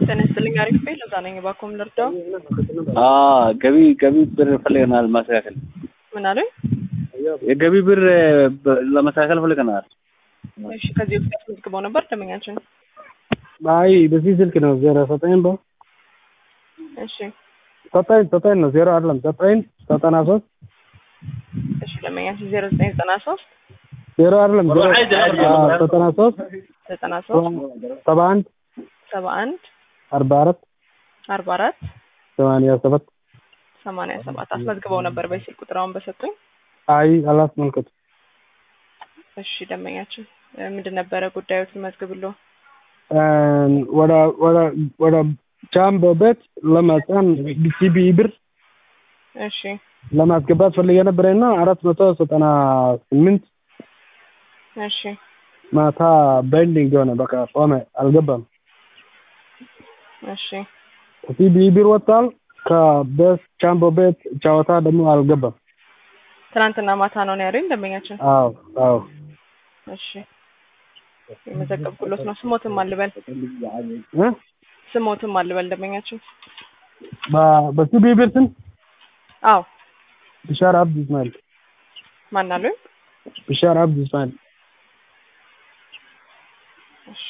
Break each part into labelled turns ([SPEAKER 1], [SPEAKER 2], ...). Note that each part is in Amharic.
[SPEAKER 1] ጤና ይስጥልኝ። አሪፍ ቤት ለዛ ነኝ። እባክዎ ምን ልርዳው?
[SPEAKER 2] ገቢ ገቢ ብር ፈልገናል ማስተካከል።
[SPEAKER 1] ምን አሉኝ?
[SPEAKER 2] የገቢ ብር በ- ለማስተካከል ፈልገናል።
[SPEAKER 1] እሺ፣ ከዚህ በፊት አስመዝግበው ነበር ደንበኛችን?
[SPEAKER 3] አይ በዚህ ስልክ ነው ዜሮ ዘጠኝ በ
[SPEAKER 1] እሺ፣
[SPEAKER 3] ዘጠኝ ዘጠኝ ነው ዜሮ አይደለም ዘጠኝ ዘጠና ሶስት
[SPEAKER 1] እሺ። ደንበኛችን ዜሮ ዘጠኝ ዘጠና ሶስት
[SPEAKER 3] ዜሮ አይደለም ዜሮ አዎ፣ ዘጠና ሶስት
[SPEAKER 1] ዘጠና ሶስት
[SPEAKER 3] ሰባ አንድ
[SPEAKER 1] ሰባ አንድ
[SPEAKER 3] አርባ አራት
[SPEAKER 1] አርባ አራት
[SPEAKER 3] ሰማንያ ሰባት
[SPEAKER 1] ሰማንያ ሰባት አስመዝግበው ነበር በስልክ ቁጥር አሁን በሰጡኝ።
[SPEAKER 3] አይ አላስመልከቱ
[SPEAKER 1] እሺ፣ ደንበኛችን እ፣ ምንድን ነበረ ጉዳዮትን መዝግብሎ?
[SPEAKER 3] ወደ ወደ ወደ ጃምቦ ቤት ለመጫን ሲቢ ብር
[SPEAKER 1] እሺ፣
[SPEAKER 3] ለማስገባት ፈልጌ ነበረና አራት መቶ ዘጠና ስምንት
[SPEAKER 1] እሺ፣
[SPEAKER 3] ማታ ባይንዲንግ የሆነ በቃ ቆመ፣ አልገባም።
[SPEAKER 1] እሺ።
[SPEAKER 3] ሲቢ ብር ወጥቷል። ከቤት ጃምቦ ቤት ጨዋታ ደግሞ አልገባም።
[SPEAKER 1] ትናንትና ማታ ነው ነው ያሉኝ ደንበኛችን።
[SPEAKER 3] አዎ አዎ
[SPEAKER 1] እሺ፣ የመዘገብኩሎት ነው። ስሞትም አልበል
[SPEAKER 3] እ?
[SPEAKER 1] ስሞትም አልበል ደንበኛችን።
[SPEAKER 3] በ- በሲቢ ብር ስም
[SPEAKER 1] አዎ
[SPEAKER 3] ብሻር አብድ እስማኤል
[SPEAKER 1] ማን አሉኝ?
[SPEAKER 3] ብሻር አብድ እስማኤል
[SPEAKER 1] እሺ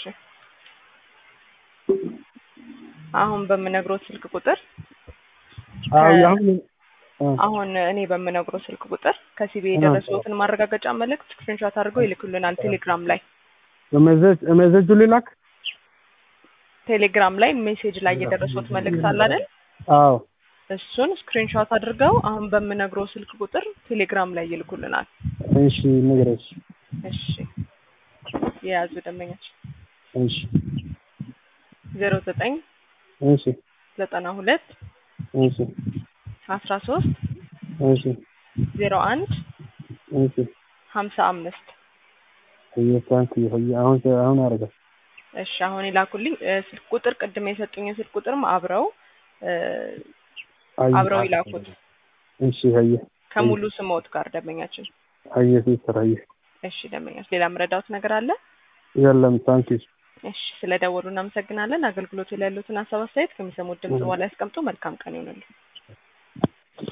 [SPEAKER 1] አሁን በምነግሮት ስልክ ቁጥር
[SPEAKER 3] አዎ አሁን እ፣
[SPEAKER 1] አሁን እኔ በምነግሮት ስልክ ቁጥር ከሲቢ የደረሰዎትን ማረጋገጫ መልእክት ስክሪንሾት አድርገው ይልኩልናል። ቴሌግራም ላይ
[SPEAKER 3] በሜሴጅ ሜሴጁ ሊላክ
[SPEAKER 1] ቴሌግራም ላይ ሜሴጅ ላይ የደረሰዎት መልእክት አለ አይደል?
[SPEAKER 3] አዎ
[SPEAKER 1] እሱን ስክሪንሾት አድርገው አሁን በምነግረው ስልክ ቁጥር ቴሌግራም ላይ ይልኩልናል።
[SPEAKER 3] እሺ ንገረሽ
[SPEAKER 1] እሺ የያዙ ደንበኛች
[SPEAKER 3] እሺ
[SPEAKER 1] ዜሮ ዘጠኝ
[SPEAKER 3] እሺ
[SPEAKER 1] ዘጠና ሁለት
[SPEAKER 3] እሺ
[SPEAKER 1] አስራ ሶስት
[SPEAKER 3] እሺ
[SPEAKER 1] ዜሮ አንድ
[SPEAKER 3] እሺ
[SPEAKER 1] ሀምሳ አምስት
[SPEAKER 3] ይሄ ታንክ ይሄ አሁን አሁን አረጋ
[SPEAKER 1] እሺ አሁን ይላኩልኝ እ፣ ስልክ ቁጥር ቅድም የሰጡኝ ስልክ ቁጥርም አብረው እ፣ አብረው ይላኩት
[SPEAKER 3] እሺ ሀየ
[SPEAKER 1] ከሙሉ ስሞት ጋር ደንበኛችን።
[SPEAKER 3] ሀየ ሲስተር ሀየ
[SPEAKER 1] እሺ ደንበኛች ሌላ ምረዳውት ነገር አለ?
[SPEAKER 3] የለም ታንክ ዩ
[SPEAKER 1] እሺ ስለ ደወሉ እናመሰግናለን። አገልግሎቱ ላይ ያሉትን ሀሳብ አስተያየት ከሚሰሙት ድምጽ በኋላ ያስቀምጡ። መልካም ቀን ይሆንልን።